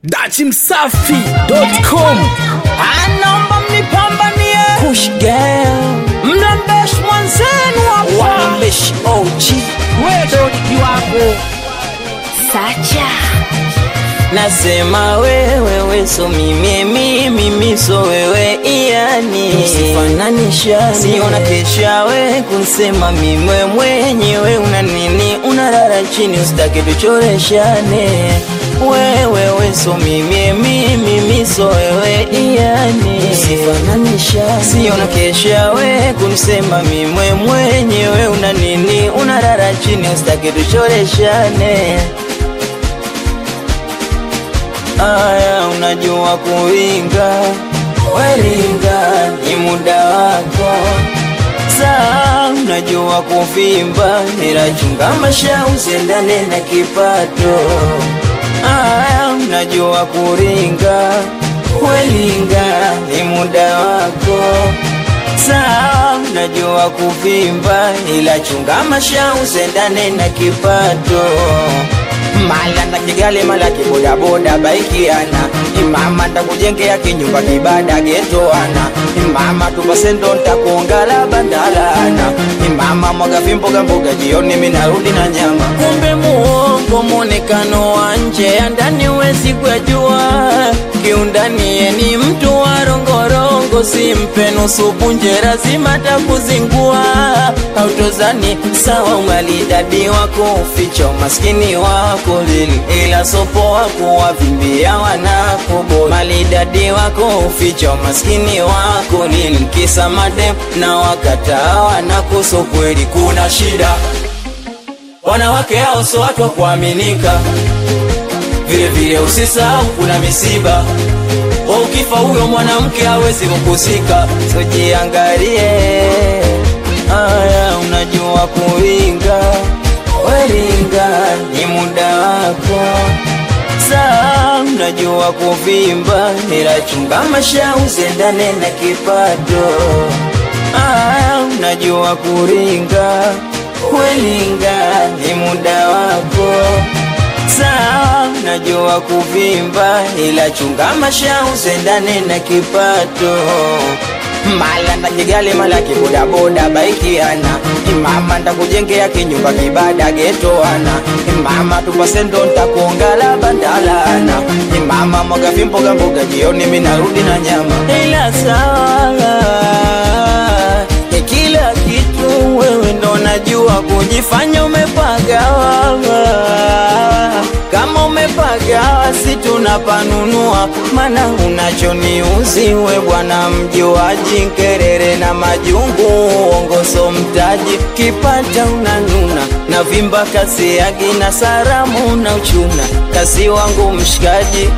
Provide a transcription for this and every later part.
dachimsafi.com anaomba mnipambanie Push girl, mlambeshi mwanzenu hapa wambeshi OG, wedodikiwako Sacha nasema wewe we so mimi mimi mimi so wewe iani usifananisha siona kesha we kunsema mimwe mwenyewe una nini unalala chini usitake tuchoreshane wewe we so mimi mimi mimi so wewe iani usifananisha siona kesha we kunsema mimwe mwenyewe una nini unalala chini usitake tuchoreshane Aya, unajua kuringa, waringa ni muda wako. Saa unajua kuvimba, ila chunga masha usiendane na kipato. Aya, unajua kuringa, waringa ni muda wako. Saa unajua kuvimba, ila chunga masha usiendane na kipato mala na kigali mala kibodaboda baikiana imama ntakujengea kinyumba kibada getoana imama tupasendo ntakuongala bandalana imama mwaga vimboga mboga jioni minarudi na nyama kumbe muongo mwonekano wa nje ya ndani wezi kujua kiundani ye ni mtu wa rongorongo simpe nusu punje lazima takuzingua autozani sawa umalidadi wako uficha umaskini wako lili ila sopo wako wavimbia wanakobo malidadi wako uficha umaskini wako lili kisa madem na wakataa wanakoso kweli kuna shida wanawake hao so watu wa kuaminika vile vile usisahau kuna misiba wa ukifa huyo mwanamke hawezi kukusika sojiangalie aya unajua kuringa waringa ni muda wako saa unajua kuvimba ila chunga masha usendane na kipato aya unajua kuringa welinga ni muda wako sawa najua kuvimba ila chunga masha usendane na kipato mala na kigali mala kibodaboda baikiana imama ntakujengea kinyumba kibada getoana imama tupasendo ntakuongala bandalana imama mwaga vimboga mboga jioni minarudi na nyama ila sawa kila kitu wewe ndo najua kujifanya umepagawa kama umepagawa si tunapanunua mana unachoniuzi we bwana mjuaji nkerere na majungu uongozo mtaji kipata unanuna na vimba kasi yagi na saramu na uchuna kasi wangu mshikaji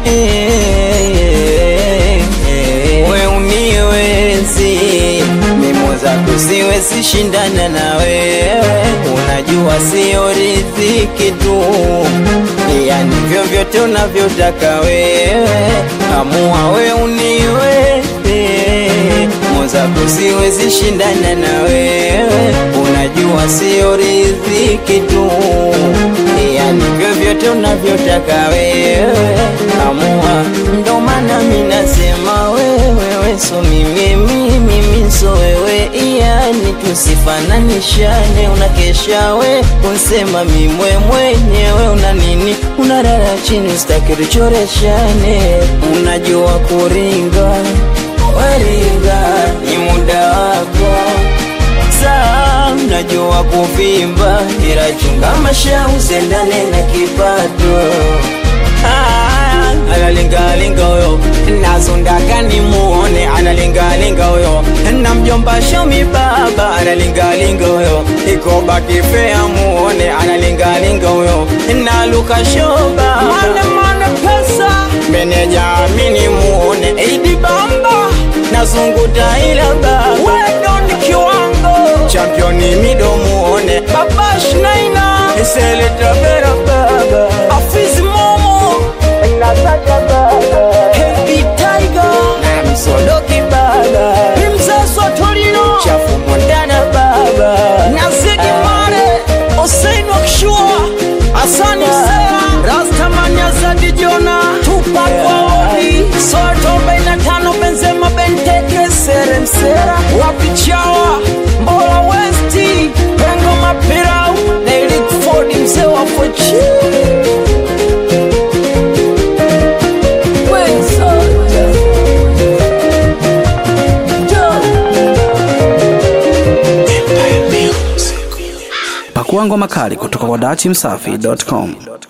we uniwezi mimo zako siwezi shindana na wewe unajua sio riziki tu yani vyovyote unavyotaka wewe amua we uniweze mwenzako siwezi shindana na wewe unajua sio riziki tu yani vyovyote unavyotaka wewe amua ndo maana minasema wewe so mimi mimi mimi so wewe yani tusifananishane unakesha we unsema mimwe mwenyewe una nini unalala chini usitaki tuchoreshane unajua kuringa waringa ni muda wako saa unajua kuvimba ila chunga masha usendane na kipato Ah, analingalinga huyo nazundaka ni muone analingalinga huyo na mjomba shomi baba analingalinga huyo ikoba kifea muone analingalinga huyo na luka shoba manemane pesa meneja amini muone idi bamba nazunguta ila baba wedo ni kiwango championi mido muone babash naina iseletavera baba afizi momo nasaja baba hevi tiger na msodoki baba imzazo tolino chafu mondana baba na zigi mare osein wakishua asani msera rastamani azadi jona tupak ngoma kali kutoka kwa dachimsafi.com.